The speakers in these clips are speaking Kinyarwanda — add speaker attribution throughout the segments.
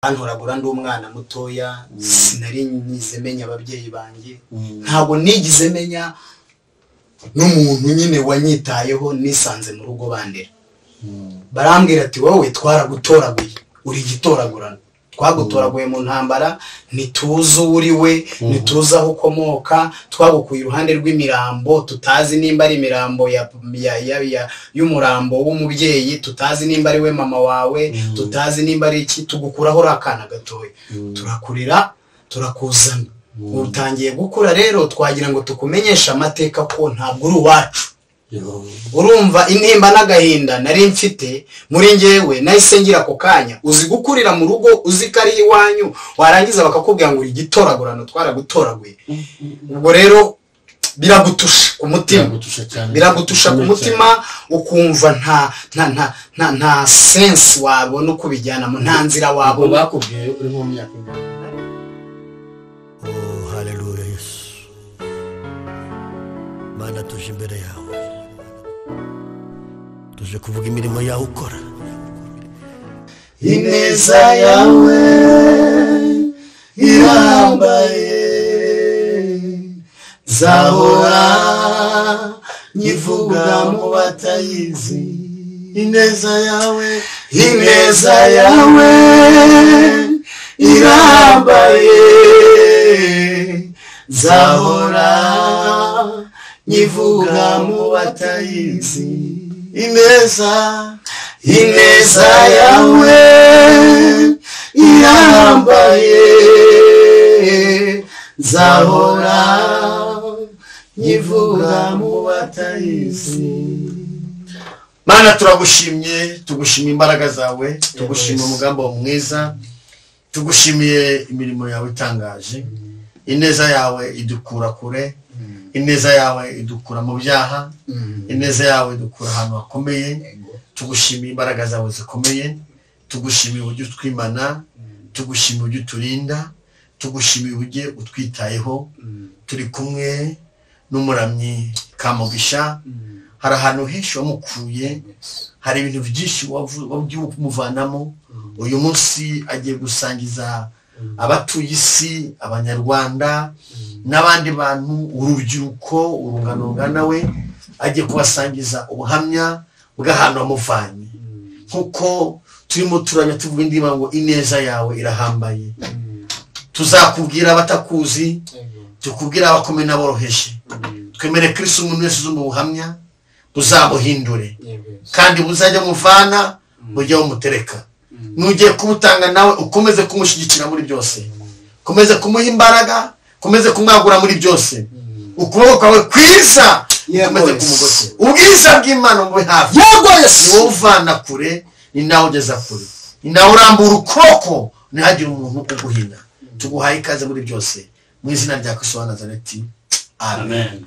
Speaker 1: hantoragura ndi umwana mutoya sinari nyize menya ababyeyi banjye ntabwo nigize menya n'umuntu nyine wanyitayeho nisanze mu rugo bandera barambwira ati wowe twaragutoraguye uri igitoragurano twagutoraguye mu ntambara ntituzi uwo uri we ntituzi aho ukomoka twagukuye iruhande rw'imirambo tutazi nimba ari imirambo ya- ya- ya- ya- y'umurambo w'umubyeyi tutazi nimba ari we mama wawe tutazi nimba ari iki tugukuraho uri akana gatoya turakurira turakuzana utangiye gukura rero twagira ngo tukumenyeshe amateka ko ntabwo uri uwacu urumva intimba n'agahinda nari mfite muri ngewe nahise ngira ako kanya uzi gukurira mu rugo uzi ko ari iwanyu warangiza bakakubwira ngo uri igitoragurano twaragutoraguye ubwo rero biragutusha ku mutima
Speaker 2: biragutusha cyane
Speaker 1: biragutusha ku mutima ukumva nta nta nta nta nta sensi wabona uko ubijyanamo nta nzira
Speaker 2: abo
Speaker 1: wabona
Speaker 2: bakubwiye uri mu myaka ingana
Speaker 3: Oh, haleluya yesu mana tuje imbere yawe tuje kuvuga imirimo yawe ukora
Speaker 1: ineza yawe irambaye zahora nyivuga mu batayizi
Speaker 2: ineza yawe
Speaker 1: ineza yawe irambaye zahora nyivuga mu batayizi
Speaker 2: ineza
Speaker 1: ineza yawe irambaye zahora nyivuga mu batayizi
Speaker 2: mana turagushimye tugushimiye imbaraga zawe tugushimiye umugambi wawe mwiza tugushimiye imirimo yawe itangaje ineza yawe idukura kure ineza yawe idukura mu byaha ineza yawe idukura ahantu hakomeye tugushimiye imbaraga zawe zikomeye tugushimiye uburyo utwimana tugushimiye uburyo uturinda tugushimiye uburyo utwitayeho turi kumwe n'umuramyi kamugisha hari ahantu henshi wamukuye hari ibintu byinshi wavu- wagiye kumuvanamo uyu munsi agiye gusangiza abatuye isi abanyarwanda n'abandi bantu urubyiruko urungano rungana we agiye kubasangiza ubuhamya bw'ahantu wamuvanye nk'uko turimo turamya tuvuga indirimbo ngo ineza yawe irahambaye tuzakubwira abatakuzi tukubwire abakomeye n'aboroheje twemere kirisi umuntu wese uzumva ubuhamya buzabuhindure kandi buzajya muvana bujya bumutereka nugiye kuwutanga nawe ukomeze kumushyigikira muri byose ukomeze kumuha imbaraga ukomeze kumwagura muri byose ukuboko kwawe kwiza
Speaker 1: Yeah,
Speaker 2: ukomeze
Speaker 1: boys.
Speaker 2: kumugose ubwiza bw'imana bube hafi
Speaker 1: yego
Speaker 2: ni
Speaker 1: yesu
Speaker 2: wowe uvana kure ni nawe ugeza kure ni nawe urambura ukuboko ntihagire umuntu uguhina tuguhaye ikaze muri byose mu izina rya kristo wa nazareti amen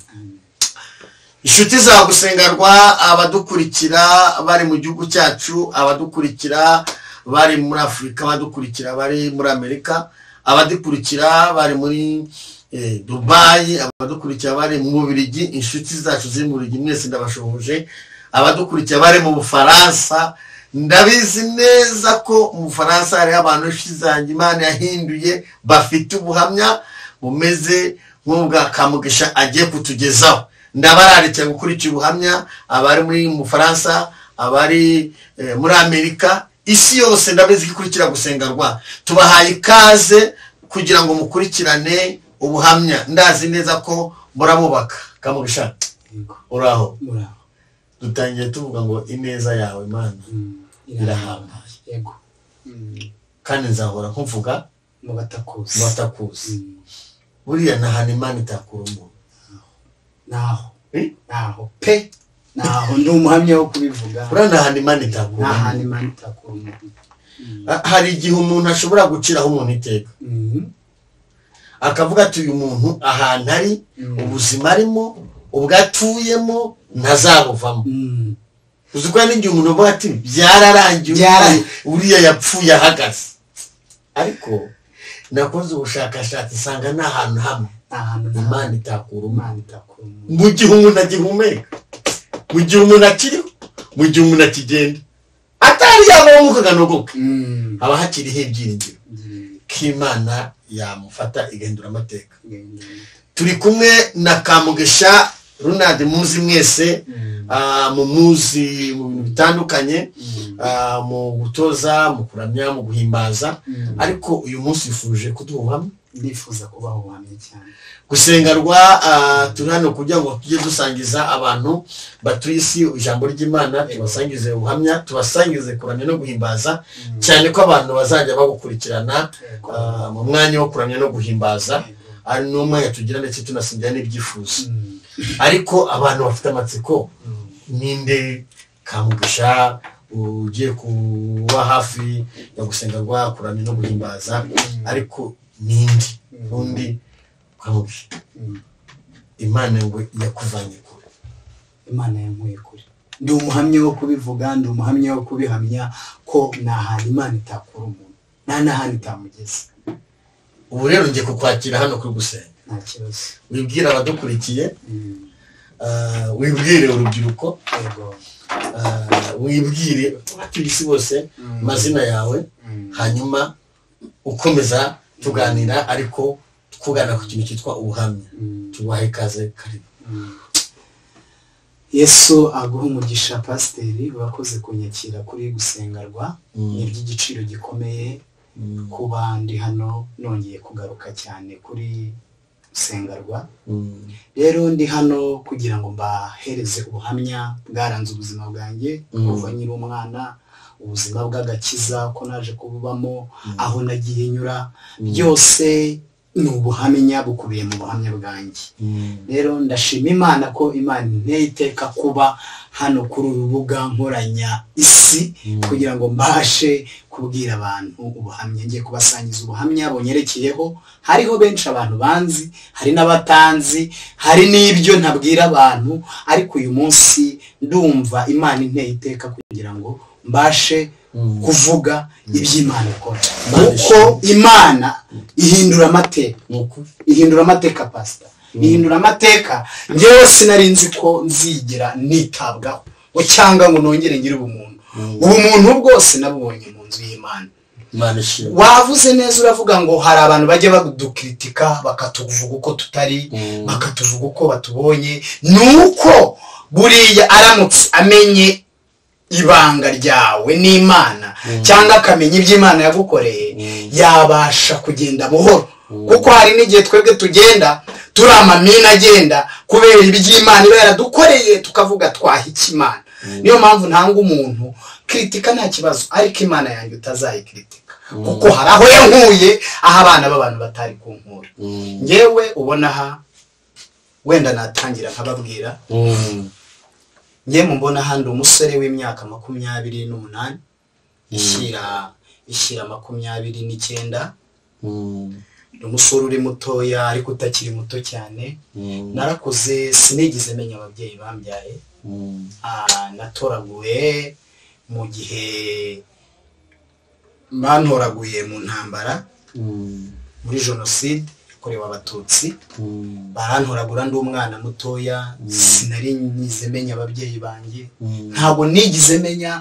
Speaker 2: inshuti zagusengerwa abadukurikira bari mu gihugu cyacu abadukurikira bari muri afurika abadukurikira bari muri amerika abadukurikira bari muri eh, dubayi abadukurikira bari mu bubirigi inshuti zacu ziri mu bubirigi mwese ndabashoboje abadukurikira bari mu bufaransa ndabizi neza ko mu bufaransa hariho abantu benshi zanjye imana yahinduye bafite ubuhamya bumeze nk'ubwa kamugisha agiye kutugezaho ndabararikiye gukurikira ubuhamya abari muri mu bufaransa abari eh, muri amerika isi yose ndabizi ko ikurikira gusengerwa tubahaye ikaze kugira ngo mukurikirane ubuhamya ndazi neza ko murabubaka kamugisha uraho dutangiye tuvuga ngo ineza yawe mana irahambaye
Speaker 1: yego
Speaker 2: kandi nzahora nkuvuga
Speaker 1: mu batakuzi
Speaker 2: batakuzi buriya nta hantu imana itakura umuntu
Speaker 1: naho
Speaker 2: Eh?
Speaker 1: naho pe naho ndi umuhamya wo kubivuga
Speaker 2: buriya nta hantu imana itakura
Speaker 1: nta
Speaker 2: umuntu
Speaker 1: handi imana itakura umuntu
Speaker 2: Ha- hari igihe umuntu ashobora guciraho umuntu iteka
Speaker 1: Mhm.
Speaker 2: akavuga ati uyu muntu ahantu ari
Speaker 1: Mm.
Speaker 2: ubuzima arimo ubwo atuyemo ntazabuvamo
Speaker 1: Mm.
Speaker 2: uzi ko hari n'igihe umuntu avuga ati byararangiye
Speaker 1: Byararangiye.
Speaker 2: uriya yapfuye ahagaze ariko nakoze ubushakashatsi nsanga ni ahantu hamwe
Speaker 1: nta hantu nta
Speaker 2: imana itakura umuntu
Speaker 1: imana itakura umuntu
Speaker 2: mu gihe umuntu agihumeka mu gihe umuntu akiriho mu gihe umuntu akigenda atari yaba umwuka nuguke
Speaker 1: Mm.
Speaker 2: haba hakiriho ibyiringiro
Speaker 1: Mm.
Speaker 2: ko imana yamufata igahindura amateka
Speaker 1: Mm.
Speaker 2: turi kumwe na kamugesha runadi muzi mwese
Speaker 1: Mm.
Speaker 2: ah, mu muzi mu bintu bitandukanye
Speaker 1: Mm.
Speaker 2: ah, mu gutoza mu kuramya mu guhimbaza
Speaker 1: Mm.
Speaker 2: ariko uyu munsi yifuje kuduha hamwe
Speaker 1: ndifuza kubaho uhamye cyane
Speaker 2: gusengerwa ah, turi hano kugira ngo tujye dusangiza abantu batuye isi ijambo ry'imana tubasangize ubuhamya tubasangize kuramya no guhimbaza cyane ko abantu bazajya bagukurikirana
Speaker 1: Yego.
Speaker 2: ah, mu mwanya wo kuramya no guhimbaza
Speaker 1: Yego.
Speaker 2: ari n'umwanya tugira ndetse tunasingira n'ibyifuzo
Speaker 1: Mm.
Speaker 2: ariko abantu bafite amatsiko ninde kamugisha ugiye kuba hafi ya gusengerwa kuramya no guhimbaza ariko ninde
Speaker 1: Mm.
Speaker 2: undi kamugisha
Speaker 1: Mm.
Speaker 2: imana ngo yakuvanye kure
Speaker 1: imana yankuye kure ndi umuhamya wo kubivuga ndi umuhamya wo kubihamya ko nta hantu imana itakura umuntu nta n'ahantu itamugeza
Speaker 2: ubu rero ngiye kukwakira hano kuri gusenga
Speaker 1: nta kibazo
Speaker 2: wibwire abadukurikiye
Speaker 1: Mm.
Speaker 2: ah, wibwire urubyiruko
Speaker 1: Yego.
Speaker 2: ah, wibwire abatuye isi bose
Speaker 1: Mm.
Speaker 2: amazina yawe
Speaker 1: Mm.
Speaker 2: hanyuma ukomeza tuganira ariko twugana ku kintu cyitwa ubuhamya
Speaker 1: Mm.
Speaker 2: tubahe ikaze karibu
Speaker 1: yesu aguha umugisha pasiteri wakoze kunyakira kuri gusengerwa
Speaker 2: Mm.
Speaker 1: ni iby'igiciro gikomeye
Speaker 2: Mm.
Speaker 1: kuba ndi hano nongeye kugaruka cyane kuri gusengerwa
Speaker 2: Mm.
Speaker 1: rero ndi hano kugira ngo mbahereze ubuhamya bwaranze ubuzima bwanjye
Speaker 2: Mm.
Speaker 1: kuva nkiri umwana ubuzima bw'agakiza ko naje kububamo aho nagiye nyura byose ni ubuhamya bukubiye mu buhamya bwanjye
Speaker 2: Mm.
Speaker 1: rero ndashima imana ko imana inteye iteka kuba hano kuri uru rubuga nkoranya isi
Speaker 2: Mm.
Speaker 1: kugira ngo mbashe kubwira abantu ubuhamya ngiye kubasangiza ubuhamya bunyerekeyeho hariho benshi abantu banzi hari n'abatanzi hari n'ibyo ntabwira abantu ariko uyu munsi ndumva imana inteye iteka kugira ngo mbashe
Speaker 2: Mm.
Speaker 1: kuvuga iby'imana ikora
Speaker 2: Imana
Speaker 1: uko imana ihindura amateka
Speaker 2: Ni ukuri.
Speaker 1: ihindura amateka pasita ihindura amateka ngewe sinari nzi ko nzigira nitabwaho ngo cyangwa ngo nongere ngire ubumuntu
Speaker 2: Mm.
Speaker 1: ubumuntu bwose nabubonye mu nzu y'imana
Speaker 2: imana ishimwe
Speaker 1: wavuze neza uravuga ngo hari abantu bajya badukritika bakatuvuga uko tutari
Speaker 2: Mm.
Speaker 1: bakatuvuga uko batubonye ni uko buriya aramutse amenye ibanga ryawe n'imana cyangwa akamenya iby'imana yagukoreye
Speaker 2: Mm.
Speaker 1: yabasha kugenda buhoro kuko hari n'igihe twebwe tugenda turi amamina agenda kubera iby'imana iba yaradukoreye tukavuga twaha ikimana niyo mpamvu ntanga umuntu kritika nta kibazo ariko imana yanjye utazayikritika kuko hari aho yankuye aho abana b'abantu batari kunkura
Speaker 2: Mm.
Speaker 1: ngewe ubona aha wenda natangira nkababwira
Speaker 2: Mm.
Speaker 1: ngewe mbona aha ndi umusore w'imyaka makumyabiri n'umunani ishyira ishyira makumyabiri n'icyenda
Speaker 2: Mm.
Speaker 1: ni umusore uri mutoya ariko utakiri muto cyane
Speaker 2: Mm.
Speaker 1: narakuze sinigeze menya ababyeyi bambyaye
Speaker 2: Mm.
Speaker 1: Ah, natoraguye mu gihe bantoraguye mu ntambara
Speaker 2: Mm.
Speaker 1: muri jenoside yakorewe abatutsi
Speaker 2: Mm.
Speaker 1: barantoragura ndi umwana mutoya sinari nyize menya ababyeyi banjye
Speaker 2: Mm.
Speaker 1: ntabwo nigize menya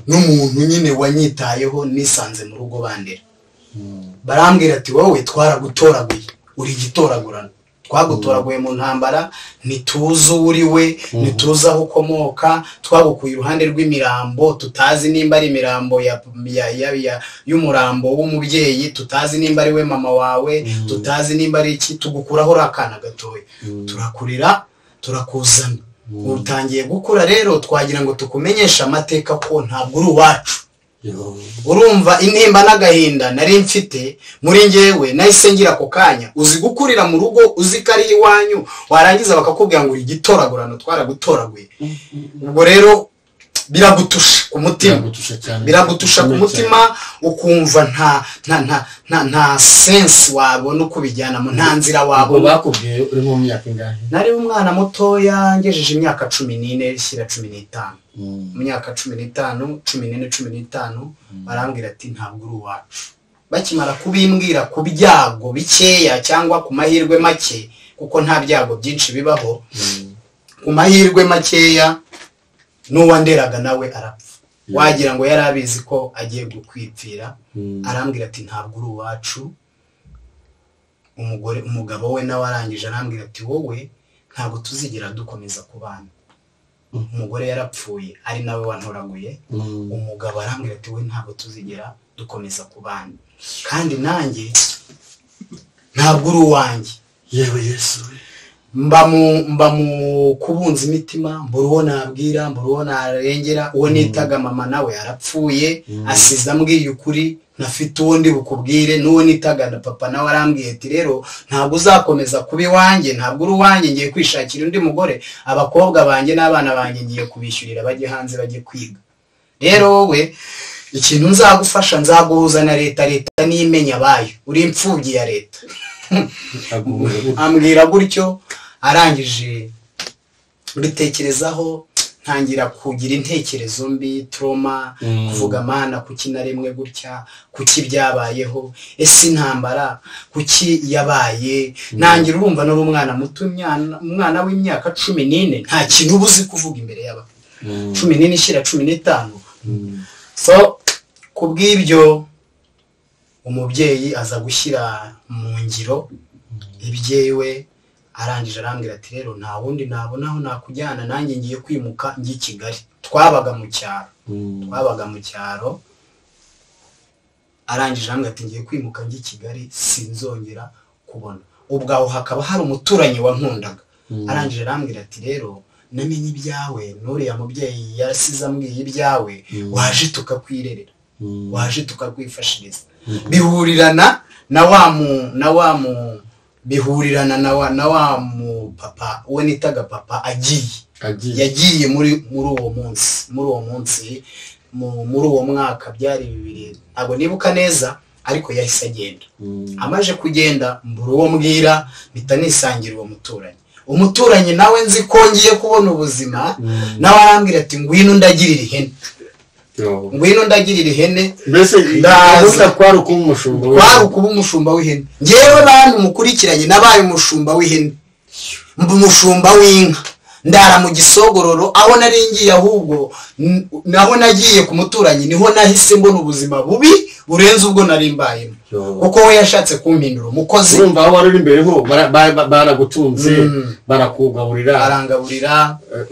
Speaker 1: n'umuntu nyine wanyitayeho nisanze mu rugo bandera
Speaker 2: Mm.
Speaker 1: barambwira ati wowe twaragutoraguye uri igitoragurano twagutoraguye mu ntambara ntituzi uwo uri we ntituzi aho ukomoka twagukuye iruhande rw'imirambo tutazi nimba ari imirambo ya, ya, ya, ya, y'umurambo w'umubyeyi tutazi nimba ari we mama wawe
Speaker 2: Mm.
Speaker 1: tutazi nimba ari iki tugukuraho uri akana gatoya
Speaker 2: Mm.
Speaker 1: turakurira turakuzana
Speaker 2: Mm.
Speaker 1: utangiye gukura rero twagira ngo tukumenyeshe amateka ko ntabwo uri uwacu
Speaker 2: Yehova.
Speaker 1: urumva intimba n'agahinda nari mfite muri ngewe nahise ngira ako kanya uzi gukurira mu rugo uzi ko ari iwanyu warangiza bakakubwira ngo uri igitoragurano twaragutoraguye ubwo rero biragutusha ku mutima
Speaker 2: biragutusha cyane
Speaker 1: biragutusha ku mutima ukumva nta nta nta nta nta sensi wabona uko ubijyanamo nta nzira
Speaker 2: ntabwo
Speaker 1: wabona
Speaker 2: bakubwiye uri mu myaka ingahe
Speaker 1: nari umwana mutoya ngejeje imyaka cumi n'ine shyira cumi n'itanu mu myaka cumi n'itanu cumi n'ine cumi n'itanu barambwira ati ntabwo uri uwacu bakimara kubimbwira ku byago bikeya cyangwa ku mahirwe make kuko nta byago byinshi bibaho ku mahirwe makeya n'uwanderaga nawe arapfa wagira ngo yari abizi ko agiye gukwipfira
Speaker 4: Mm.
Speaker 1: arambwira ati ntabwo uri uwacu umugore umugabo we nawe arangije arambwira ati wowe ntabwo tuzigera dukomeza kubana umugore yarapfuye ari nawe wantoraguye
Speaker 4: Mm.
Speaker 1: umugabo arambwira ati we ntabwo tuzigera dukomeza kubana kandi nanjye ntabwo uri uwanjye
Speaker 3: yewe yesu we
Speaker 1: mba mu mba mu kubunza imitima mbura uwo nabwira mbura uwo narengera uwo nitaga mama nawe yarapfuye asize ambwiye ukuri ntafite uwo ndi bukubwire n'uwo nitaga na papa nawe arambwiye ati rero ntabwo uzakomeza kuba iwanjye ntabwo uri uwanjye ngiye kwishakira undi mugore abakobwa banjye n'abana banjye ngiye kubishyurira bajye hanze bajye kwiga rero wowe ikintu nzagufasha nzaguhuza na leta leta n'imenya abayo uri imfubyi ya leta
Speaker 4: Aguwe.
Speaker 1: ambwira gutyo arangije mbitekerezaho ntangira kugira intekerezo mbi turoma
Speaker 4: Mm.
Speaker 1: kuvuga amana kuki na rimwe gutya kuki byabayeho ese intambara kuki yabaye ntangira urumva n'uri umwana muto imyana- umwana w'imyaka cumi n'ine nta kintu uba uzi kuvuga imbere y'aba
Speaker 4: Mm.
Speaker 1: cumi n'ine ishyira cumi n'itanu
Speaker 4: Mm.
Speaker 1: so ku bw'ibyo umubyeyi aza gushyira mu ngiro ibyewe arangije arambwira ati rero nta wundi nabona aho nakujyana nanjye ngiye kwimuka njya i kigali twabaga mu cyaro
Speaker 4: Mm.
Speaker 1: twabaga mu cyaro arangije arambwira ati ngiye kwimuka njya i kigali sinzongera kubona ubwo aho hakaba hari umuturanyi wankundaga arangije arambwira ati rero namenye ibyawe n'uriya mubyeyi yasize ambwiye ibyawe waje tukakwirerera
Speaker 4: Mm.
Speaker 1: waje tukakwifashiriza bihurirana na wa mu na wa mu bihurirana na wa na wa mu papa we nitaga papa agiye
Speaker 4: Agiye.
Speaker 1: yagiye muri muri uwo munsi muri uwo munsi mu- muri uwo mwaka byari bibiri ntabwo nibuka neza ariko yahise agenda
Speaker 4: Mm.
Speaker 1: amaze kugenda mbura uwo mbwira mpita nisangira uwo muturanyi umuturanyi nawe nzi ko ngiye kubona ubuzima
Speaker 4: Mm.
Speaker 1: nawe arambwira ati ngwino ndagirira ihene
Speaker 4: Yo.
Speaker 1: ngwino ndagirira ihene
Speaker 2: mbese
Speaker 1: Ndaza.
Speaker 2: ndaza kwari uko umushumba we.
Speaker 1: waba ukuba umushumba w'ihene ngewe bantu mukurikiranye nabaye umushumba w'ihene mba umushumba w'inka ndara mu gisogororo aho nari ngiye ahubwo n- naho nagiye ku muturanyi niho nahise mbona ubuzima bubi burenze ubwo nari mbayemo
Speaker 4: Yo.
Speaker 1: kuko we yashatse kumpindura umukozi
Speaker 2: urumva aho wari uri imbere ho bara- ba- ba- baragutunze
Speaker 1: Mm.
Speaker 2: barakugaburira
Speaker 1: arangaburira
Speaker 2: eh,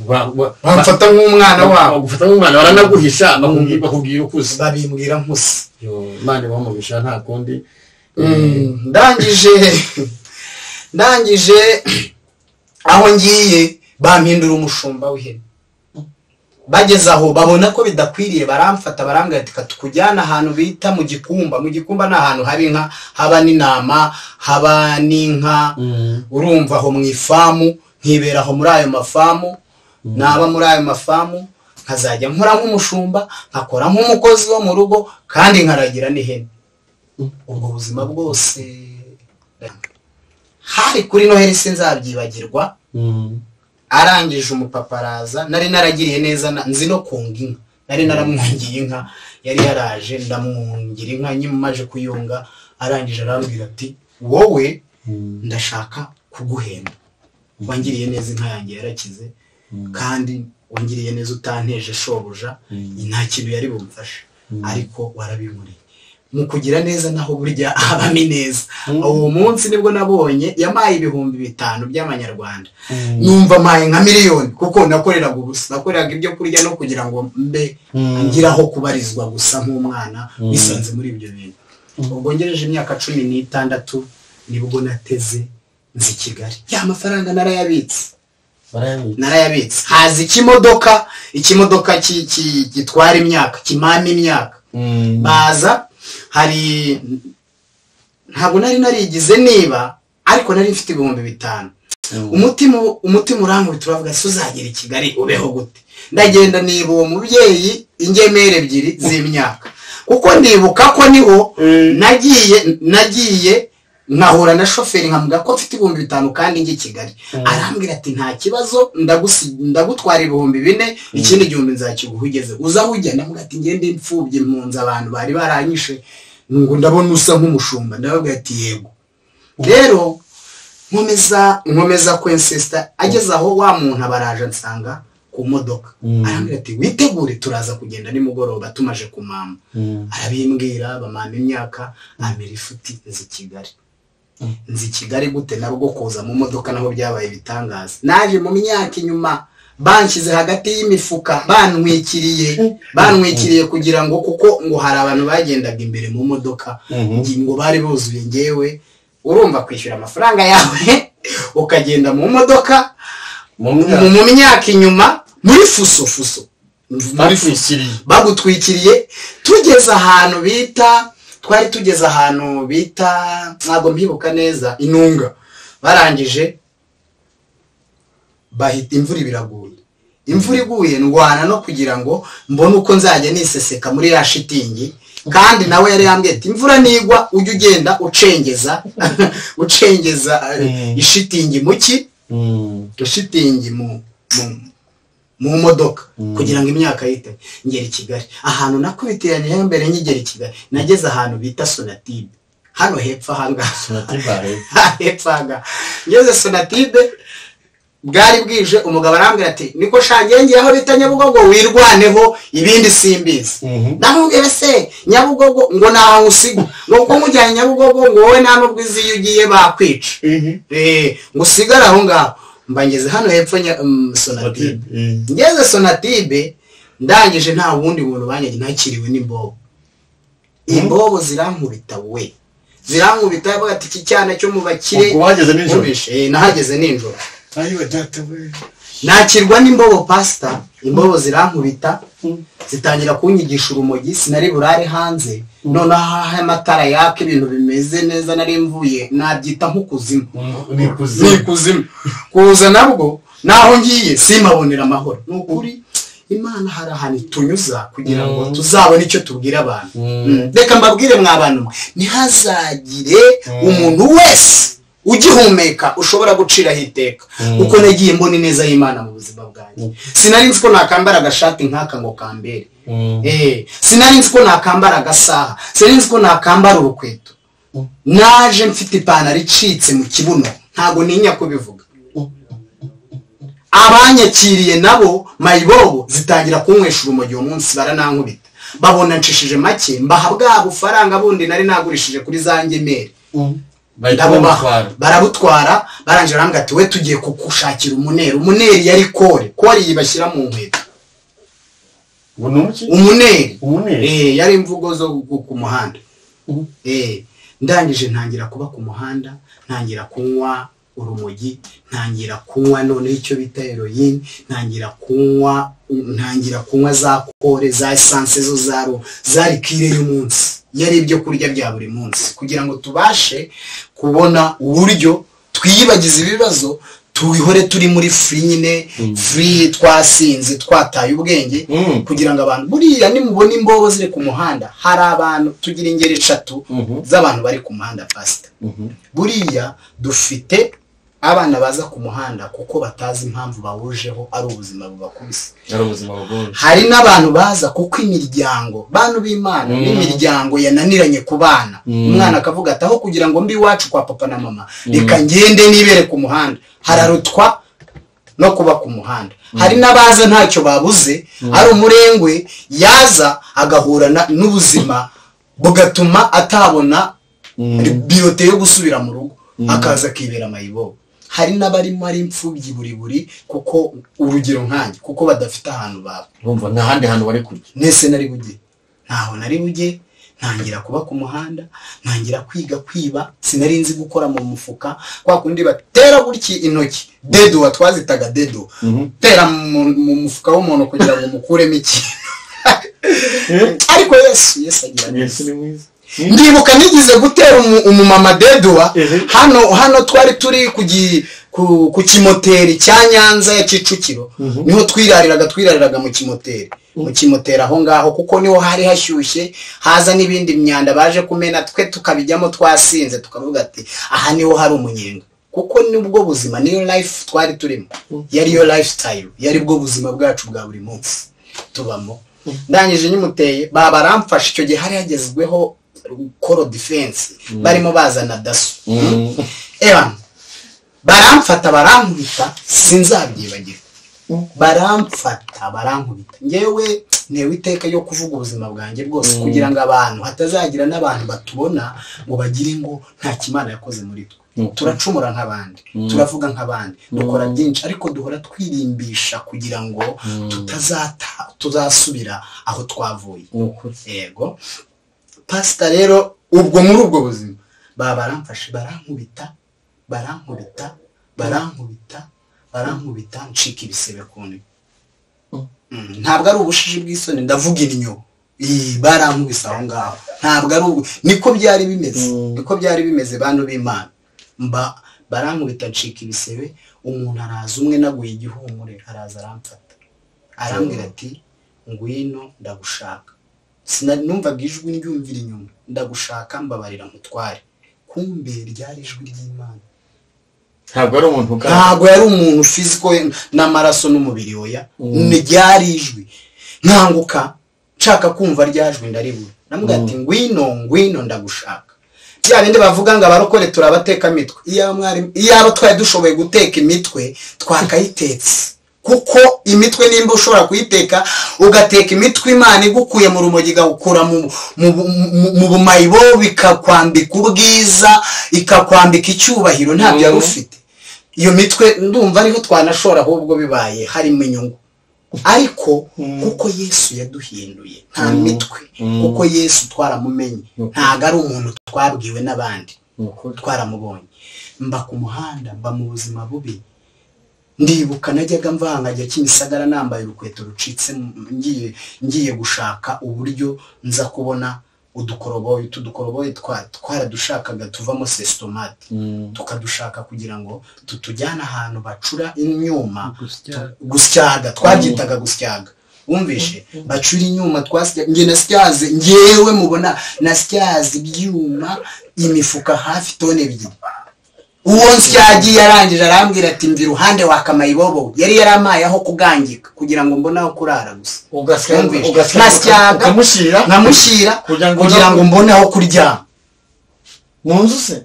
Speaker 2: ba- ba-
Speaker 1: bamfata nk'umwana wabo
Speaker 2: bagufata nk'umwana baranaguhisha bakubwi- bakubwira uko uza
Speaker 1: babimbwira nkusi
Speaker 2: Yo, imana ibamuhisha nta kundi
Speaker 1: ndangije ndangije aho ngiye bampindura umushumba w'ihene bageze aho babona ko bidakwiriye baramfata barambwira ati tukujyana ahantu bita mu gikumba mu gikumba ni ahantu haba inka haba n'intama haba n'inka urumva aho mu ifamu nkibera aho muri ayo mafamu naba muri ayo mafamu nkazajya nkora nk'umushumba nkakora nk'umukozi wo mu rugo kandi nkaragira n'ihene ubwo buzima bwose hari kuri noheli sinzabyibagirwa
Speaker 4: Mm.
Speaker 1: arangije umupapa araza nari naragiriye neza na- nzi no kunga inka nari naramwungiye inka yari yaraje ndamwungira inka nyimaje kuyunga arangije arambwira ati wowe
Speaker 4: Mm.
Speaker 1: ndashaka kuguhemba wangiriye neza inka yanjye yarakize kandi wangiriye neza utanteje shobuja nta kintu yari bumfashe ariko warabinkoreye mu kugira neza naho burya habamo ineza uwo munsi nibwo nabonye yamaye ibihumbi bitanu by'amanyarwanda numva mpaye nka miliyoni kuko nakoreraga ubusa nakoreraga ibyo kurya no kugira ngo mbe ngiraho kubarizwa gusa nk'umwana wisanze muri ibyo bintu ubwo ngejeje imyaka cumi n'itandatu nibwo nateze nzi kigali ya mafaranga narayabitse
Speaker 4: Barayabika.
Speaker 1: narayabitse haza ikimodoka ikimodoka ki- ki- gitwara imyaka kimama imyaka
Speaker 4: Mm.
Speaker 1: baza hari ntabwo nari narigize niba ariko nari mfite ibihumbi bitanu umutima umutima urankubita uravuga se uzagera i kigali ubeho gute ndagenda niba uwo mubyeyi ingemeri ebyiri z'imyaka kuko ndibuka ko niho nagiye nagiye nkahura na shoferi nkamuga ko mfite ibihumbi bitanu kandi njye i kigali arambwira ati nta kibazo ndagusi- ndagutwara ibihumbi bine ikindi gihumbi nzakiguha ugeze uza aho ujya ndamuga ati ngende imfubyi mpunze abantu bari baranyishe ngo ndabona usa nk'umushumba ndababwira ati yego rero nkomeza nkomeza kwensesita ageze aho wa muntu abaraje ansanga ku modoka
Speaker 4: Mm.
Speaker 1: arambwira ati witegure turaza kugenda nimugoroba tumaje ku mama
Speaker 4: Mm.
Speaker 1: arabimbwira bamama imyaka amera ifuti nzi kigali nzi kigali gute na rwo kuza mu modoka naho byabaye ibitangaza naje mu myaka inyuma banshyize hagati y'imifuka bantwikiriye bantwikiriye kugira ngo kuko ngo hari abantu bagendaga imbere mu modoka ngi- ngo bari buzuye ngewe urumva kwishyura amafaranga yawe ukagenda mu modoka
Speaker 4: Mu
Speaker 1: mu
Speaker 4: myaka.
Speaker 1: mu myaka inyuma muri fuso fuso
Speaker 2: muri fisiri
Speaker 1: bagutwikiriye tugeze ahantu bita twari tugeze ahantu bita ntabwo mbibuka neza inunga barangije bahita imvura ibiraguye imvura iguye ndwana no kugira ngo mbone uko nzajya niseseka muri ya shitingi kandi nawe yari yambwiye ati imvura nigwa ujye ugenda ucengeza ucengeza eh,
Speaker 4: Mm.
Speaker 1: ishitingi mu ki
Speaker 4: Mm.
Speaker 1: shitingi mu mu mu modoka
Speaker 4: Mm.
Speaker 1: kugira ngo imyaka yite ngera i kigali ahantu nakubiteraniyeho mbere nkigera i kigali nageze ahantu bita sonatibe hano hepfo ahangaha
Speaker 4: Sinatibaye.
Speaker 1: hepfo ahangaha ngeze sonatibe bwari bwije umugabo arambwira ati niko shangengiye aho bita nyabugogo wirwaneho ibindi simbizi
Speaker 4: Mhm.
Speaker 1: ndamubwira se nyabugogo ngo ntaho usigwa ni uko mujyanye nyabugogo ngo wowe nta n'ubwizi iyo ugiye bakwica Eh, ngo usigare aho ngaho mba ngeze hano hepfo nya- mm, sonatibe
Speaker 4: Mm.
Speaker 1: ngeze sonatibe ndangije nta wundi buntu banyagiye ntakiriwe n'imbobo imbobo zirankubita we zirankubita bavuga ati iki cyana cyo mu bakire
Speaker 2: Ubwo wahageze nijoro?"
Speaker 1: nkumishe." Eh, nahageze nijoro
Speaker 2: ayiwe data we
Speaker 1: nakirwa n'imbobo pasita imbobo zirankubita zitangira kunyigisha urumogi sinari burare hanze noneho aho amatara yaka ibintu bimeze neza nari mvuye nabyita nko kuzimu
Speaker 4: Ni ikuzimu.
Speaker 1: ni ikuzimu kuza nabwo naho ngiye simabonera amahoro ni ukuri imana hari ahantu itunyuza kugira ngo tuzabone icyo tubwira abantu Mm. reka mbabwire mwa bantu mwe ntihazagire umuntu wese ugihumeka ushobora guciraho iteka kuko nagiye mbona ineza y'imana mu buzima bwanjye sinari nzi ko nakambara agashati nk'aka ngo kambere
Speaker 4: Mm.
Speaker 1: Eh, sinari nzi ko nakambara agasaha sinari nzi ko nakambara urukweto naje mfite ipantaro icitse mu kibuno ntabwo ntinya kubivuga abanyakiriye nabo mayibobo zitangira kunywesha urumogi uwo munsi baranankubita babona nshishije make mbaha bwa bufaranga bundi nari nagurishije kuri za ngemeri
Speaker 4: Bahita
Speaker 1: ndabubaha
Speaker 4: bamutwara.
Speaker 1: barabutwara barangira barambwira ati we tugiye kugushakira umuneri umuneri yari kore kore iyi bashyira mu nkweto
Speaker 4: Ngo ni umuki?
Speaker 1: umuneri
Speaker 4: Umuneri?
Speaker 1: Eh, yari imvugo zo ku- ku muhanda
Speaker 4: Mhm.
Speaker 1: Eh, ndangije ntangira kuba ku muhanda ntangira kunywa urumogi ntangira kunywa noneho icyo bita heroin ntangira kunywa ntangira kunywa za kore za esanse zo za ro za likire y'umunsi yari ibyo kurya bya buri munsi kugira ngo tubashe kubona uburyo twiyibagiza ibibazo tubihore turi muri free nyine free twasinze twataye ubwenge
Speaker 4: Mm.
Speaker 1: kugira ngo abantu buriya nimubona imbobo ziri ku muhanda hari abantu tugira ingeri eshatu
Speaker 4: Mhm.
Speaker 1: z'abantu bari ku muhanda pasita
Speaker 4: Mhm.
Speaker 1: buriya dufite abana baza ku muhanda kuko batazi impamvu bahurijeho ari ubuzima bubakubise
Speaker 4: Ari ubuzima bugoye.
Speaker 1: hari n'abantu baza kuko imiryango bantu b'imana n'imiryango yananiranye ku bana umwana akavuga ati aho kugira ngo mbi iwacu kwa papa na mama reka ngende nibere ku muhanda hararutwa no kuba ku muhanda hari n'abaza ntacyo babuze ari umurengwe yaza agahura na- n'ubuzima bugatuma atabona biyote yo gusubira mu rugo akaza akibera mayibobo hari n'abarimo ari imfubyi buri buri kuko urugero nkanjye kuko badafite ahantu baba
Speaker 4: Urumva nta handi hantu bari kujya.
Speaker 1: nese nari bujye ntaho nari bujye ntangira kuba ku muhanda ntangira kwiga kwiba sinari nzi gukora mu mufuka kwa kundi batera gutya intoki dedo twazitaga dedo tera mu mu mufuka w'umuntu kugira ngo umukuremo iki ariko yesu yesu agira neza
Speaker 4: Yesu ni mwiza.
Speaker 1: ndibuka nigize gutera umu- umumama dedwa
Speaker 4: Mhm.
Speaker 1: hano hano twari turi ku gi- ku- ku kimoteri cya nyanza ya kicukiro niho twirariraga twirariraga mu kimoteri mu kimoteri aho ngaho kuko niho hari hashyushye haza n'ibindi myanda baje kumena twe tukabijyamo twasinze tukavuga ati aha niho hari umunyenga kuko nibwo buzima niyo life twari turimo yari yo lifestyle yari bwo buzima bwacu bwa buri munsi tubamo ndangije nyimuteye baba baramfasha icyo gihe hari hagezweho koro defense barimo bazana daso ewan baramfata barankubita sinzabyibagirwa baramfata barankubita ngewe ntewe iteka yo kuvuga ubuzima bwanjye bwose kugira ngo abantu hatazagira n'abantu batubona ngo bagire ngo nta kimana yakoze muri twe turacumura nk'abandi turavuga nk'abandi dukora byinshi ariko duhora twirimbisha kugira ngo tutazata tuzasubira aho twavuye
Speaker 4: ni ukuri
Speaker 1: yego pasita rero ubwo muri ubwo buzima baba baramfashe barankubita barankubita barankubita barankubita ncika ibisebe ku ntebe Mm, ntabwo ari ubushishi bw'isoni ndavuga innyo Ii, barankubise aho ngaho ntabwo ari ubu niko byari bimeze niko byari bimeze bantu b'imana mba barankubita ncika ibisebe umuntu araza umwe naguye igihumure araza aramfata arambwira ati ngwino ndagushaka Sina- numvaga ijwi ryumvira inyuma ndagushaka mbabarira mutware kumbe ryari ijwi ry'imana
Speaker 4: ntabwo ari umuntu ugaragara
Speaker 1: ntabwo yari umuntu fiziko n'amaraso n'umubiri oya ni ryari ijwi nkanguka nshaka kumva ryajwi ndaribura namubwira ati ngwino ngwino ndagushaka bya bindi bavuga ngo abarokore turabateka imitwe iyaba mwari- iyaba twari dushoboye guteka imitwe twakayitetse kuko imitwe nimba ushobora kuyiteka ugateka imitwe imana igukuye mu rumogi igakura mu, mu, mu, mu bumayibo bikakwambika ubwiza ikakwambika icyubahiro ntabyo yari ufite iyo mitwe ndumva ariho twanashora ahubwo bibaye harimo inyungu ariko kuko yesu yaduhinduye nta mitwe kuko yesu twaramumenye ntabwo ari umuntu twabwiwe n'abandi
Speaker 4: ni ukuri
Speaker 1: twaramubonye mba ku muhanda mba mu buzima bubi ndibuka najyaga mvangajya kimisagara nambaye urukweto rucitse ngiye ngiye gushaka uburyo nza kubona udukoroboyi tudukoroboyi twaradushakaga tuvamo sesitomate tukadushaka kugira ngo tutujyane ahantu bacura imyuma tu- gusyaga twabyitaga gusyaga wumvishe bacura inyuma twasya njye nasyaze ngewe mubona nasyaze ibyuma imifuka hafi tone ebyiri uwo nsyagiye arangije arambwira ati mva iruhande wakamayibobo yari yarampaye aho kugangika kugira ngo mbone aho kurara gusa
Speaker 4: ugasya
Speaker 1: Wumvishe?
Speaker 4: ugasya
Speaker 1: Nasyaga
Speaker 4: ukamushyira
Speaker 1: nkamushyira
Speaker 4: Kugira ngo-
Speaker 1: kugira ngo mbone aho kuryama
Speaker 4: mu nzu se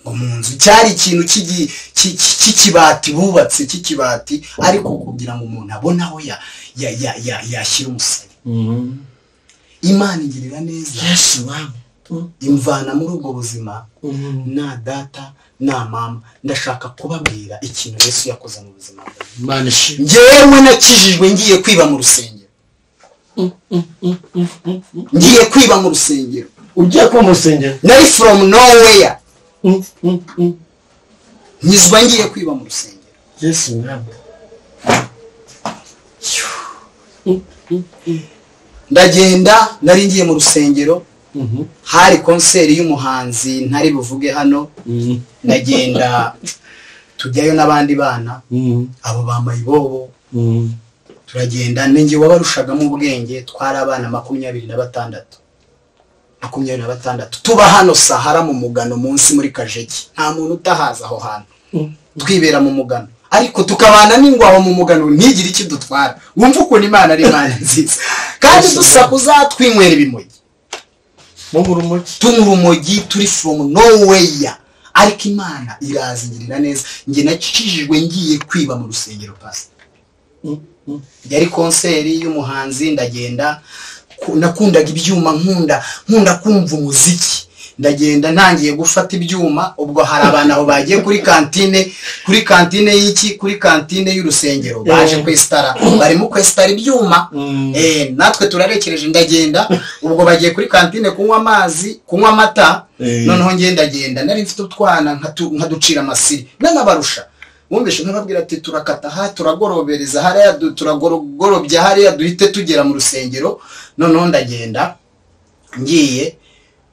Speaker 1: ngo mu nzu cyari ikintu cy'igi- cy- cy- cy'ikibati bubatse cy'ikibati ariko kugira ngo umuntu abone aho ya- ya- ya- ya- yashyira umusaya imana igirira neza
Speaker 4: yesu wawe
Speaker 1: imvana muri ubwo buzima na data na mama ndashaka kubabwira ikintu yesu yakoze mu buzima bwanjye
Speaker 2: imana ishimwe
Speaker 1: ngewe nakijijwe ngiye kwiba mu rusengero ngiye kwiba mu rusengero
Speaker 2: ugiye kuba umusengero
Speaker 1: nari from nowhere nyizwa ngiye kwiba mu rusengero
Speaker 2: yesu mwami
Speaker 1: ndagenda nari ngiye mu rusengero hari konseri y'umuhanzi ntari buvuge hano ndagenda tujyayo n'abandi bana abo bambaye ibobo turagenda ninjye wabarushagamo ubwenge twari abana makumyabiri na batandatu makumyabiri na batandatu tuba hano sahara mu mugano munsi muri kajeki nta muntu utahaza aho hantu twibera mu mugano ariko tukabana n'ingwaho mu mugano ntigire icyo dutwara wumva ukuntu imana ari imana nziza kandi dusakuza twinywera ibimogi
Speaker 4: mu burumoki
Speaker 1: turi urumogi turi from nowhere ariko imana irazingirira neza njye nakijijwe ngiye kwiba mu rusengero pasita yari konseri y'umuhanzi ndagenda ku- nakundaga ibyuma nkunda nkunda kumva umuziki ndagenda ntangiye gufata ibyuma ubwo hari abantu aho bagiye kuri kantine kuri kantine y'iki kuri kantine y'urusengero baje kwesitara barimo kwesitara ibyuma Eh, natwe turarekereje ndagenda ubwo bagiye kuri kantine kunywa amazi kunywa amata noneho ngenda ndagenda nari mfite utwana nkatu- nkaducira amasiri nanabarusha wumvishe nkababwira ati turakata aha turagorobereza hariya du- turagorobya hariya duhite tugera mu rusengero noneho ndagenda ngiye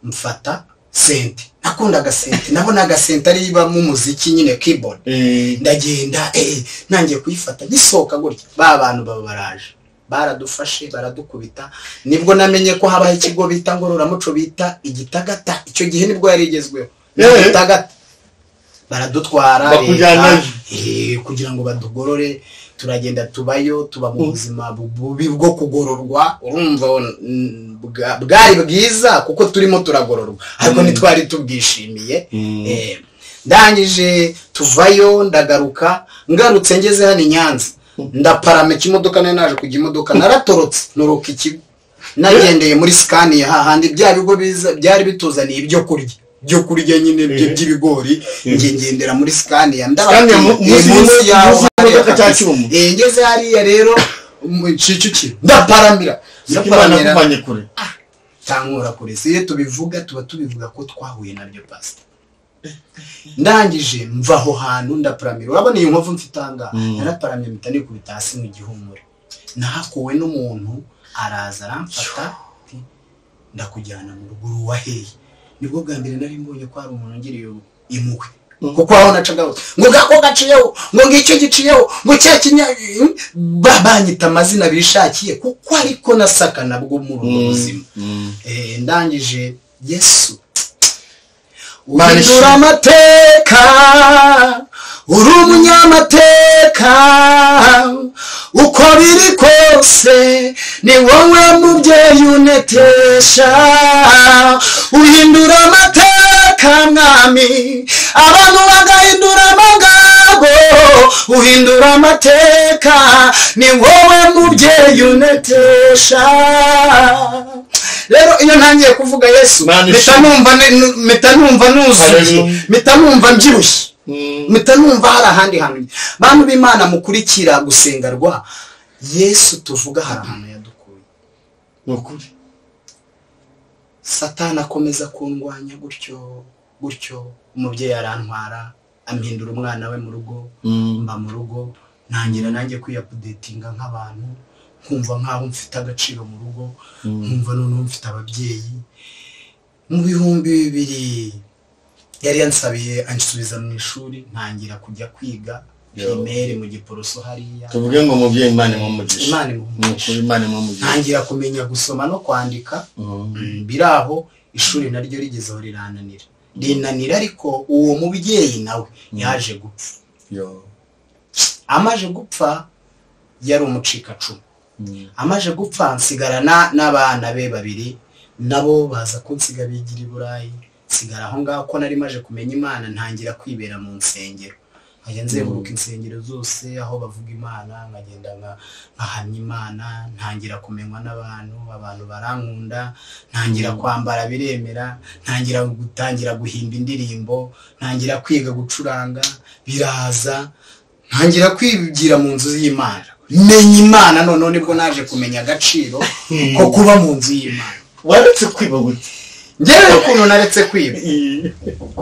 Speaker 1: mfata sente nakundaga sente nabonaga sente ariyo ibamo umuziki nyine keyboard ndagenda eh nangiye kuyifata ngisohoka gutya ba bantu baba baraje baradufashe baradukubita nibwo namenye ko habaho ikigo bita ngororamuco bita igitagata icyo gihe nibwo yari igezweho
Speaker 2: Eh.
Speaker 1: igitagata baradutwara
Speaker 2: Bakujyana
Speaker 1: leta, eh, kugira ngo badugorore turagenda tubayo tuba mu buzima bu- bubi bwo kugororwa urumva mm, bwa- bwari bwiza kuko turimo turagororwa ariko ntitwari tubwishimiye Eh, ndangije tuvayo ndagaruka ngarutse ngeze hano i nyanza ndaparama ikimodoka nari naje kujya imodoka naratorotse nuruka ikigo nagendeye muri sikaniye hahandi bya bigo biza byari bituzaniye ibyo kurya byo kurya nyine bye by'ibigori njye ngendera muri sikaniya
Speaker 2: Scania mu- munsi y'imodoka- munsi y'imodoka cya Cyuma.
Speaker 1: ngeze hariya rero mu kicukiro ndaparamira
Speaker 2: imana
Speaker 1: ndaparamira
Speaker 2: yakuvanye kure
Speaker 1: tankura kure si iyo tubivuga tuba tubivuga ko twahuye nabyo pasita ndangije mva aho hantu ndaparamira urabona iyi nkovu mfite ahangaha naraparamira mpita nikubita hasi mu gihumure nahakuwe n'umuntu araza aramfata ati, ndakujyana mu rugo ruwaheye nibwo bwa mbere nari mbonye ko hari umuntu ungiriye impuhwe kuko aho nacaga hose ngo ngako gaciyeho ngo ngicyo giciyeho ngo cya kinya ba- banyita amazina bishakiye kuko ariko nasakana bwo muri ubu buzima Eh, ndangije yesu uhindura amateka uri umunyamateka uko biri kose ni wowe mubyeyi unetesha uhindura amateka mwami abantu bagahindura amagabo uhindura amateka ni wowe mubyeyi unetesha rero iyo ntangiye kuvuga yesu
Speaker 2: Imana
Speaker 1: mpita
Speaker 2: ishimwe.
Speaker 1: numva ni- nu- mpita numva nuzuye
Speaker 2: Haleluya.
Speaker 1: mpita numva mbyibushye mpita numva hari ahandi hantu bantu b'imana mukurikira gusenga rwa yesu tuvuga hari ahantu yadukuye
Speaker 2: ni ukuri
Speaker 1: satani akomeza kundwanya gutyo gutyo umubyeyi arantwara ampindura umwana we mu rugo mba mu rugo ntangira nanjye kwiyapudetinga nk'abantu nkumva nk'aho mfite agaciro mu rugo nkumva noneho mfite ababyeyi mu bihumbi bibiri yari yansabiye ansubiza mu ishuri ntangira kujya kwiga pirimeri mu giporoso hariya
Speaker 2: tuvuge ngo umubyeyi imana imumugisha
Speaker 1: Imana
Speaker 2: ni
Speaker 1: imuha
Speaker 2: ukuri imana imumugisha
Speaker 1: ntangira kumenya gusoma no kwandika Mm, biraho ishuri naryo rigezeho rirananira rinanira ariko uwo mubyeyi nawe yaje gupfa
Speaker 2: Yo.
Speaker 1: amaze gupfa yari umucikacumu
Speaker 2: Mm.
Speaker 1: amaze gupfa nsigarana n'abana be babiri nabo baza kunsiga bigira i burayi nsigara aho ngaho ko nari maje kumenya imana ntangira kwibera mu nsengero nkajya nzenguruka insengero zose aho bavuga imana nkagenda nka- nkahamya imana ntangira kumenywa n'abantu abantu barankunda ntangira kwambara biremera ntangira gutangira guhimba indirimbo ntangira kwiga gucuranga biraza ntangira kwigira mu nzu y'imana menya imana noneho nibwo naje kumenya agaciro ko kuba mu nzu y'imana
Speaker 2: waretse kwiba gute
Speaker 1: ngewe ukuntu naretse kwiba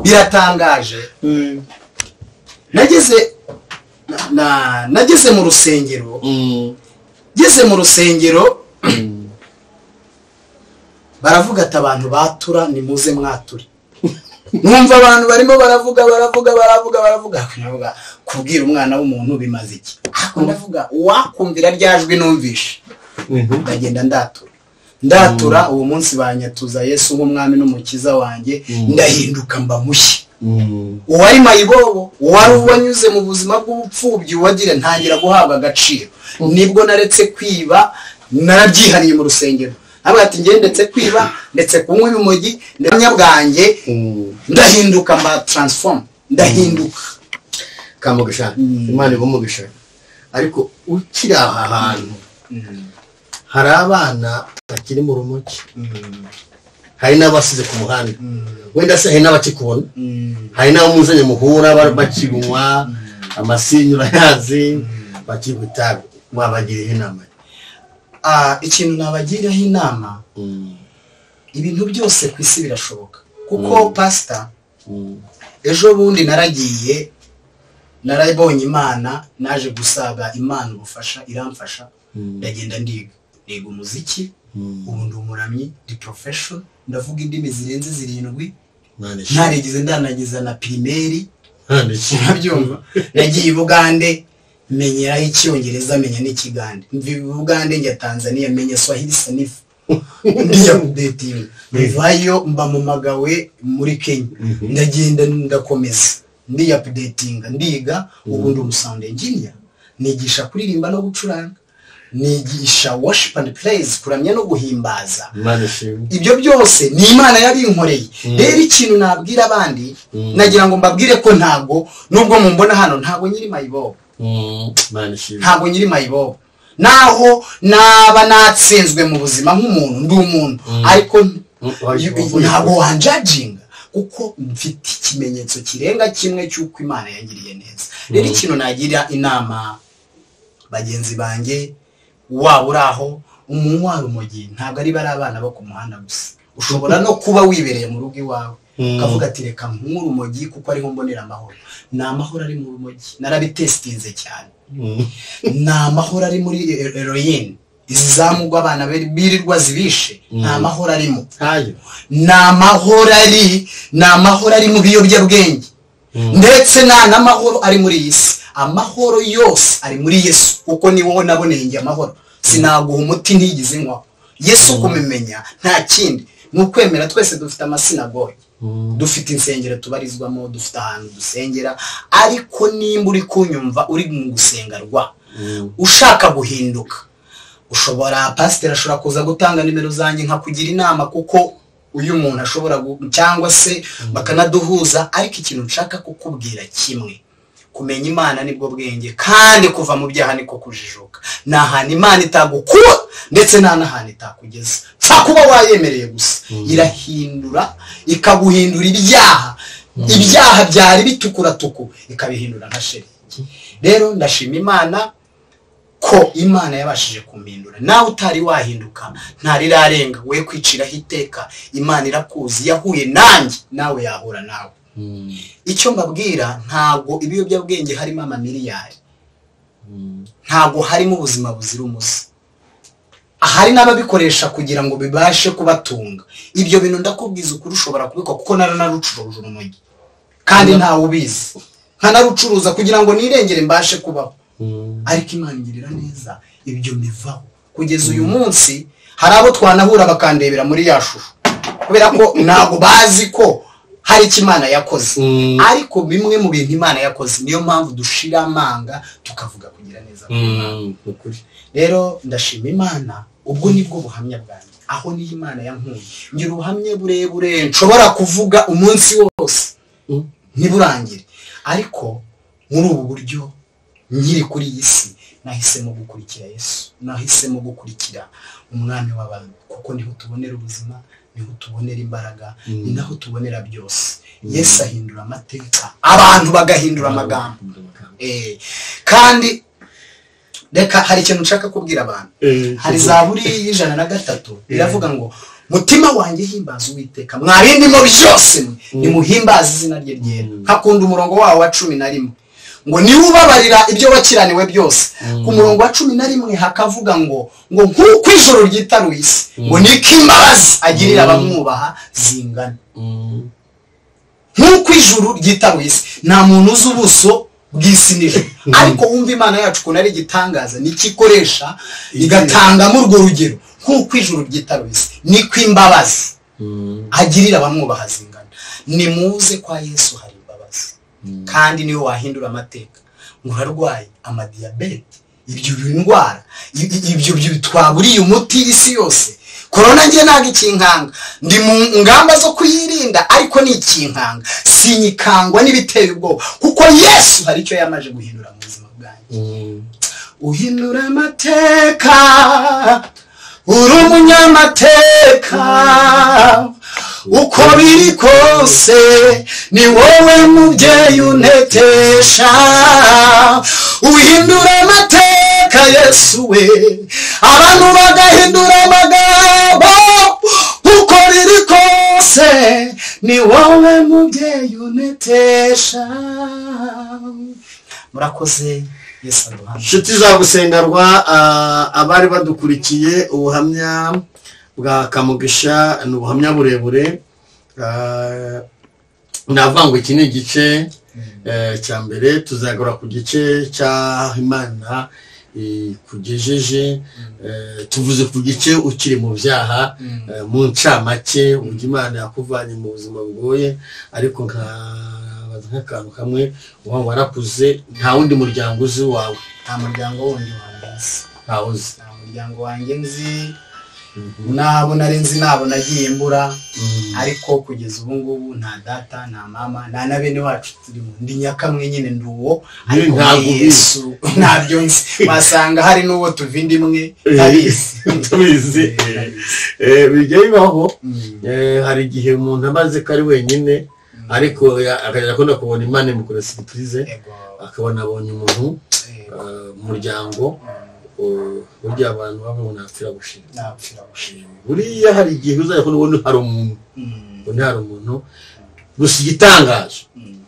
Speaker 1: biratangaje nageze na- na- nageze mu rusengero
Speaker 2: Mm.
Speaker 1: ngeze mu rusengero baravuga ati abantu batura nimuze mwature numva abantu barimo baravuga baravuga baravuga baravuga ndavuga, kubwira umwana w'umuntu bimaze iki ariko ndavuga uwakumvira ryajwi numvishe ndagenda ndatura ndatura uwo munsi banyatuza yesu nk'umwami n'umukiza wanjye ndahinduka mba mushya
Speaker 2: Mm.
Speaker 1: uwari mayibobo uwari uwanyuze mu buzima bw'ubupfubyi uwagira ntangira guhabwa agaciro nibwo naretse kwiba narabyihariye mu rusengero avuga ati njye ndetse kwiba ndetse kunywa ibimogi ndetse bwanjye ndahinduka mba taransifomu ndahinduka
Speaker 2: kamugisha imana ibumugisha ariko ukiri aha hantu hari abana bakiri mu rumogi hari n'abasize ku muhanda wenda se hari n'abakikubona hari n'abo muzanye muhura ba- bakinywa amasinyu urayazi bakinywa itabi wabagiriye inama
Speaker 1: Ah, ikintu nabagiraho inama ibintu byose ku isi birashoboka kuko pasita ejo bundi naragiye narabonye imana naje gusaga imana ubufasha iramfasha ndagenda ndiga niga umuziki ubu ndi umuramyi ndi porofeshono ndavuga indimi zirenze zirindwi
Speaker 2: Imana ishimwe.
Speaker 1: ntarigeze ndanagiza na pirimeri
Speaker 2: Imana ishimwe.
Speaker 1: urabyumva nagiye i bugande menyeraho icyongereza menya n'ikigande mva i bugande njya tanzania menya swahili sanifu ndiya kudetinga bivayo mba mu magawe muri kenya ndagenda ndakomeza ndiya kudetinga ndiga ubu ndi umusawundi engineer nigisha kuririmba no gucuranga nigisha worship and praise kuramya no guhimbaza
Speaker 2: Imana ishimwe.
Speaker 1: ibyo byose ni imana yabinkoreye rero ikintu nabwira abandi nagira ngo mbabwire ko ntabwo nubwo mumbona hano ntabwo nyiri mayibobo
Speaker 2: imana ishimwe
Speaker 1: ntabwo nyiri mayibobo naho naba natsinzwe mu buzima nk'umuntu ndi umuntu ariko ntabwo wanjajinga kuko mfite ikimenyetso kirenga kimwe cy'uko imana yangiriye neza rero ikintu nagira inama bagenzi banjye waba uri aho umuntu wari umujyi ntabwo ari bari abana bo ku muhanda gusa ushobora no kuba wibereye mu rugo iwawe ukavuga ati reka nkure urumogi kuko ariho mbonera amahoro ni amahoro ari mu rumogi narabitesitinze cyane ni amahoro ari muri eroyini izi zamugwa abana bari- birirwa zibishe ni amahoro arimo
Speaker 2: ntayo
Speaker 1: ni amahoro ari ni amahoro ari mu biyobyabwenge ndetse nta n'amahoro ari muri iyi si amahoro yose ari muri yesu kuko ni wowe naboneye njye amahoro sinaguha umuti ntigize nywaho yesu kumumenya nta kindi ni ukwemera twese dufite amasinagoge dufite insengero tubarizwamo dufite ahantu dusengera ariko nimba uri kunyumva uri mu gusenga rwa ushaka guhinduka ushobora pasiteri ashobora kuza gutanga nimero zanjye nkakugira inama kuko uyu muntu ashobora gu- cyangwa se bakanaduhuza ariko ikintu nshaka kukubwira kimwe kumenya imana nibwo bwenge kandi kuva mu byaha niko kujijuka nta hantu imana itagukuba ndetse nta n'ahantu itakugeza pfa kuba wayemereye gusa irahindura ikaguhindura ibyaha ibyaha byari bitukura-tuku ikabihindura nka shelegi rero ndashima imana ko imana yabashije kumhindura nawe utari wahinduka ntarirarenga we kwiciraho iteka imana irakuzi yahuye nanjye nawe yahura nawe icyo mbabwira ntabwo ibiyobyabwenge harimo amamiliyari ntabwo harimo ubuzima buzira umuze hari n'ababikoresha kugira ngo bibashe kubatunga ibyo bintu ndakubwiza ukuri ushobora kubikora kuko naranarucuruje urumogi kandi ntawe ubizi nkanarucuruza kugira ngo nirengere mbashe kubaho ariko imana ingirira neza ibyo mbivaho kugeza uyu munsi hari abo twanahura bakandebera muri ya shusho kubera ko ntabwo bazi ko hari icyo imana yakoze ariko bimwe mu bintu imana yakoze niyo mpamvu dushira amanga tukavuga kugira neza kwa
Speaker 2: ni ukuri
Speaker 1: rero ndashima imana ubwo nibwo buhamya bwanjye aho niyo imana yankuye ngira ubuhamya burebure nshobora kuvuga umunsi wose ntiburangire ariko muri ubu buryo nkiri kuri iyi si nahisemo gukurikira yesu nahisemo gukurikira umwami w'abantu kuko niho tubonera ubuzima niho tubonera imbaraga ni naho tubonera byose yesu ahindura amateka abantu bagahindura amagambo Eh, kandi reka hari ikintu nshaka kubwira abantu hari zaburi y'ijana na gatatu iravuga ngo mutima wanjye himbaza uwiteka mwabindimo byose mwe, nimuhimbaze izina rye ryera nkakunda umurongo wawo wa cumi na rimwe ngo niwe ubabarira ibyo wakiraniwe byose ku murongo wa cumi na rimwe hakavuga ngo ngo nk'uko ijoro ryitaruye isi ngo niko imbabazi agirira abamwubaha zingana nk'uko ijuru ryitaruye isi nta muntu uzi ubuso bw'isi n'ijoro ariko wumva imana yacu ukuntu ari igitangaza nikikoresha igatangamo urwo rugero nk'uko ijuru ryitaruye isi niko imbabazi agirira abamwubaha zingana nimuze kwa yesu hari imbabazi kandi niwe wahindura amateka murarwaye amadiyabete ibyo ndwara i- i- ibyo byo twaburiye umuti isi yose korona ngiye ntabwo ikinkanga ndi mu ngamba zo kuyirinda ariko ni ikinkanga sinyikangwa n'ibiteye ubwoba kuko yesu hari icyo yamaze guhindura mu buzima bwanjye uhindura amateka uri umunyamateka uko biri kose ni wowe mubyeyi unetesha uhindura amateka yesu we abantu bagahindura amagambo uko biri kose ni wowe mubyeyi unetesha murakoze yesu aduhana
Speaker 2: inshuti za gusengarwa ah, abari badukurikiye ubuhamya bwa kamugisha ni ubuhamya burebure Ah, navuga ngo iki ni igice eh, cya mbere tuzagura ku gice cy'aho imana ikugejeje eh, tuvuze ku gice ukiri mu byaha eh, mu ncamake uburyo imana yakuvanye mu buzima bugoye ariko nkabaza nk'akantu kamwe uba warakuze nta wundi muryango uzi wawe
Speaker 1: nta muryango wundi wanjye nzi
Speaker 2: ntawe uzi
Speaker 1: nta muryango wanjye nzi
Speaker 2: nabo nari nzi nabo nagiye mbura ariko kugeza ubu ngubu nta data nta mama nta na bene wacu turimo ndi nyakamwe nyine ndi uwo ariko
Speaker 1: ntabwo
Speaker 2: muri
Speaker 1: ubizi.
Speaker 2: yesu ntabyo nzi wasanga hari n'uwo tuva indi imwe ndabizi
Speaker 1: tubizi
Speaker 2: Eh,
Speaker 1: eh, bijya bibaho
Speaker 2: Mm.
Speaker 1: Eh, hari igihe umuntu amaze ko ari wenyine ariko ya- akajya akunda kubona imana imukora siripurize
Speaker 2: Yego.
Speaker 1: akabona abonye umuntu
Speaker 2: Eh,
Speaker 1: eh, mu muryango eh, burya abantu babona apfira gushima
Speaker 2: napfira gushima
Speaker 1: buriya hari igihe uzajya kubona ubundi hari umuntu
Speaker 2: Mm,
Speaker 1: ubundi hari umuntu gusa igitangaje
Speaker 2: mm,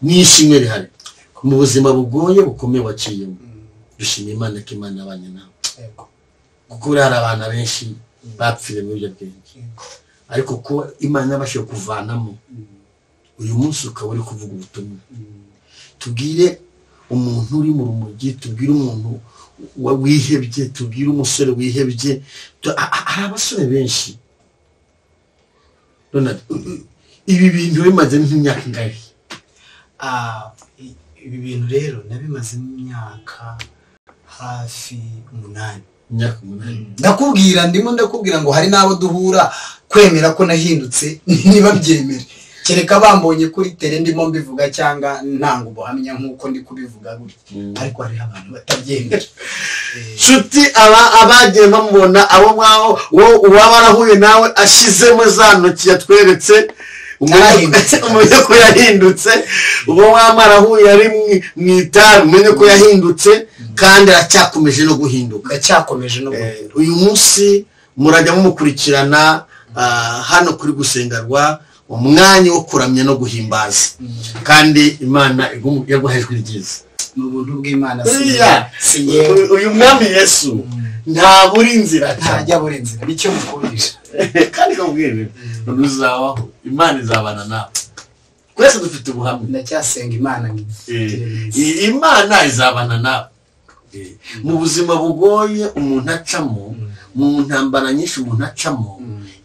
Speaker 1: n'ishimwe rihari mu buzima bugoye bukomeye waciyemo
Speaker 2: mm,
Speaker 1: dushima imana ko imana abanye nawe
Speaker 2: yego,
Speaker 1: kuko buriya hari abantu benshi bapfiriye muri ibyo bwenge
Speaker 2: yego.
Speaker 1: ariko kuba imana yabashije kuvanamo uyu munsi ukaba uri kuvuga ubutumwa tubwire umuntu uri mu rumogi tubwire umuntu wa- wihebye tubwire umusore wihebye Tu- a- a- hari abasore benshi Ronald, u- u- ibi bintu bimaze nk'imyaka ingahe
Speaker 2: Ah, i- ibi bintu rero nabimazemo imyaka hafi umunani
Speaker 1: imyaka umunani
Speaker 2: ndakubwira ndimo ndakubwira ngo hari n'abo duhura kwemera ko nahindutse ntibabyemere kereka bambonye kuri tere ndimo mbivuga cyangwa ntango ubuhamya nk'uko ndi kubivuga gutya ariko hariho abantu batabyemera Eh,
Speaker 1: nshuti aba abagiye bamubona abo mwaho wowe uwaba arahuye nawe ashizemo za ntoki yatweretse
Speaker 2: Yarahindutse.
Speaker 1: umenye ko yahindutse uwo mwaba arahuye ari mu- mu itabi umenye ko yahindutse kandi aracyakomeje no guhinduka
Speaker 2: ndacyakomeje no
Speaker 1: Eh,
Speaker 2: guhindura
Speaker 1: uyu munsi murajya mumukurikirana ah, hano kuri gusengerwa umwanya wo kuramya no guhimbaza kandi imana igu- yaguhaye ijwi ryiza
Speaker 2: ni ubuntu bw'imana
Speaker 1: buriya
Speaker 2: si yewe
Speaker 1: uyu- uyu mwami yesu nta buri inzira aca.
Speaker 2: ntajya buri nzira nicyo mukundisha
Speaker 1: kandi kabwire ntuzabaho imana izabana nawe twese dufite ubuhamya
Speaker 2: ndacyasenga imana ngo
Speaker 1: Eh,
Speaker 2: igire neza.
Speaker 1: i- imana izabana nawe Eh, mu buzima bugoye umuntu acamo mu ntambara nyinshi umuntu acamo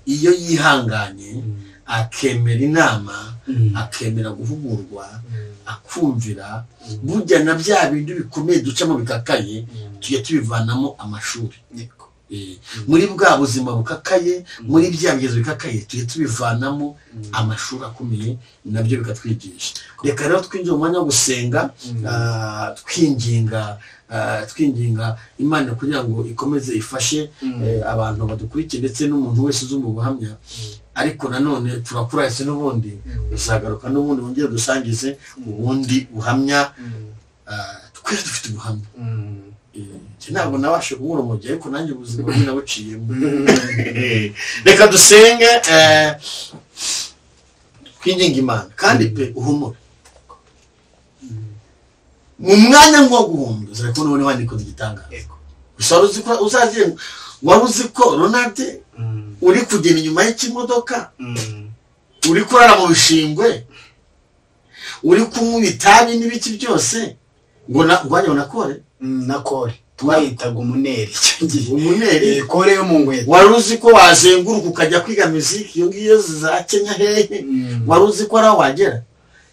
Speaker 1: iyo yihanganye akemera inama
Speaker 2: Mm.
Speaker 1: akemera guhugurwa akumvira burya na bya bintu bikomeye ducamo bikakaye tujya tubivanamo amashuri
Speaker 2: Yego.
Speaker 1: Eh, muri bwa buzima bukakaye muri bya bigezo bikakaye tujye tubivanamo amashuri akomeye nabyo bikatwigisha reka rero twinjira mu mwanya wo gusenga ah, twinginga ah, twinginga imana kugira ngo ikomeze ifashe eh, abantu badukurikiye ndetse n'umuntu wese uzumva ubuhamya ariko nanone turakura ese n'ubundi uzagaruka n'ubundi wongere dusangize ubundi buhamya ah, twese dufite ubuhamya
Speaker 2: Mm.
Speaker 1: Njye ntabwo nabashe kubura umujyi ariko nanjye ubuzima bwe nabuciyemo reka dusenge eh, twinginga imana kandi pe uhumure mu mwanya ngo guhumura uzajya kubona ubona wandika igitangaza
Speaker 2: Yego.
Speaker 1: gusa wari uzi ko uzazenga wari uzi ko ronald
Speaker 2: Mm.
Speaker 1: uri kugenda inyuma y'ikimodoka
Speaker 2: Mm.
Speaker 1: uri kurara mu bishingwe uri kunywa ibitabi n'ibiki byose ngo na- ngo wajya na kore
Speaker 2: Mm, na kore twayitaga umuneri icyo gihe
Speaker 1: umuneri
Speaker 2: Eh, kore yo mu ngweto
Speaker 1: wari uzi ko wazenguruka ukajya kwiga miziki iyo ngiyo za kenya hehe
Speaker 2: Mm.
Speaker 1: wari uzi ko ari aho wagera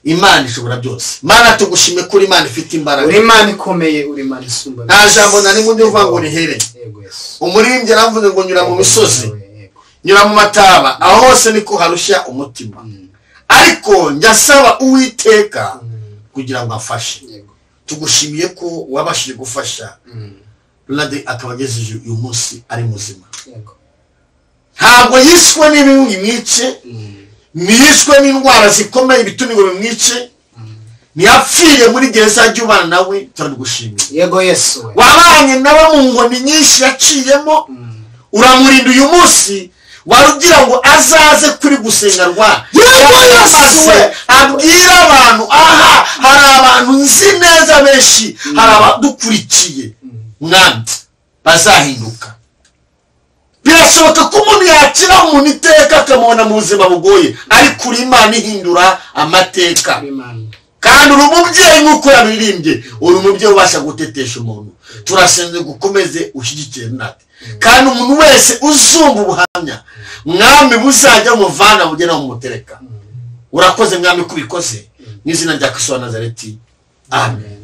Speaker 1: imana ishobora byose mana tugushime kuri imana ifite imbaraga
Speaker 2: uri imana ikomeye uri imana isumba
Speaker 1: nta jambo na rimwe ndivuga ngo rihereye
Speaker 2: Yego, Yesu.
Speaker 1: umuririmbyi yaravuze ngo nyura mu
Speaker 2: Yego,
Speaker 1: misozi
Speaker 2: yego.
Speaker 1: nyura mu mataba aho hose niko harushya umutima
Speaker 2: Mm.
Speaker 1: ariko njya asaba uwiteka kugira ngo afashe
Speaker 2: Yego.
Speaker 1: tugushimiye ko wabashije gufasha
Speaker 2: Mm.
Speaker 1: ronade akaba agejeje uyu munsi ari muzima
Speaker 2: Yego.
Speaker 1: ntabwo yishwe n'ibibi bimwice
Speaker 2: Mm.
Speaker 1: ntiyishwe n'indwara zikomeye ibitungo bimwice ntiyapfiriye muri gereza ry'ubana nawe turagushimira
Speaker 2: yego yesu we.
Speaker 1: wabanye nawe mu ngoni nyinshi yaciyemo
Speaker 2: Mm.
Speaker 1: uramurinda uyu munsi wari ugira ngo azaze kuri gusengerwa maze abwire abantu aha hari abantu nzi neza benshi hari abadukurikiye mwami bazahinduka birashoboka ko umuntu yakira umuntu iteka akamubona mu buzima bugoye ariko uri imana ihindura amateka
Speaker 2: uri imana
Speaker 1: kandi uri umubyeyi nk'uko yabirimbye uri umubyeyi ubasha gutetesha umuntu turasenze gukomeze ushyigikire natwe kandi umuntu wese uzumva ubuhamya mwami buzajya muvana bugena mumutereka urakoze mwami kubikoze mu izina rya kisu wa nazareti amen